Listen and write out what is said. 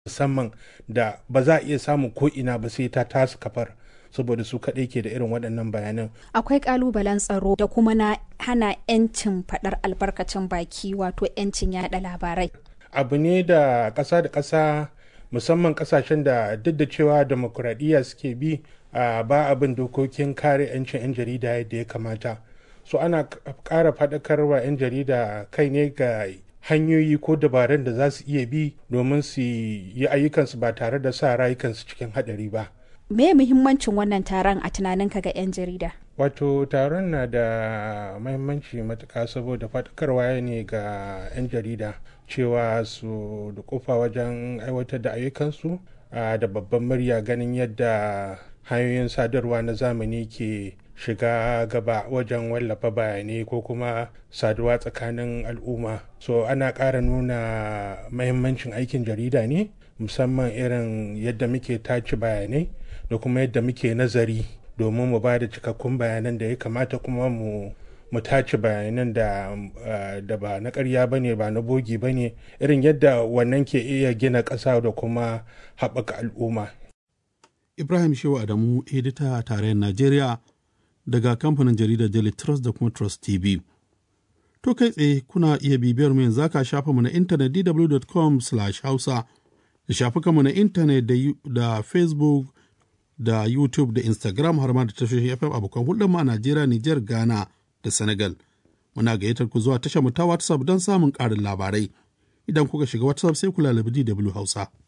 musamman da ba za a iya samun ko ina ba sai ta tasu kafar saboda su kaɗai ke da irin waɗannan bayanan. Akwai ƙalubalen tsaro da kuma na hana 'yancin faɗar albarkacin baki wato 'yancin yaɗa labarai. Abu ne da ƙasa da ƙasa musamman ƙasashen da duk da cewa demokuraɗiyya suke bi a ba abin dokokin kare 'yancin 'yan jarida yadda ya kamata. So ana ƙara faɗakarwa 'yan jarida kai ne ga hanyoyi ko dabarun da za su iya bi domin su yi ayyukansu ba tare da sa rayukansu cikin haɗari ba. Me muhimmancin wannan taron a tunaninka ga 'yan jarida? Wato taron na da mahimmanci matuƙa saboda faɗakarwa ne ga 'yan jarida cewa su da kofa wajen aiwatar da ayyukansu da babban murya ganin yadda hanyoyin sadarwa na zamani ke shiga gaba wajen wallafa bayanai ko kuma saduwa tsakanin al'umma so ana ƙara nuna mahimmancin aikin jarida ne musamman irin yadda muke tace bayanai da kuma yadda muke nazari domin mu ba da cikakkun bayanan da ya kamata kuma mu mu tace bayanan da da ba na ƙarya ba ne ba na bogi ba ne irin yadda wannan ke iya gina ƙasa da kuma haɓaka al'umma ibrahim shehu adamu edita a tarayyar najeriya daga kamfanin jaridar daily trust da kuma trust tv to kai tsaye kuna iya bibiyar mu yanzu ka shafa mu na intanet dw.com hausa da shafukanmu na intanet da facebook da YouTube da Instagram har ma da tashoshin FM abokan hulɗar mu a Najeriya, Nijar, Ghana da Senegal. Muna gayyatar ku zuwa tashar mu ta WhatsApp don samun ƙarin labarai. Idan kuka shiga WhatsApp sai ku lalabi DW Hausa.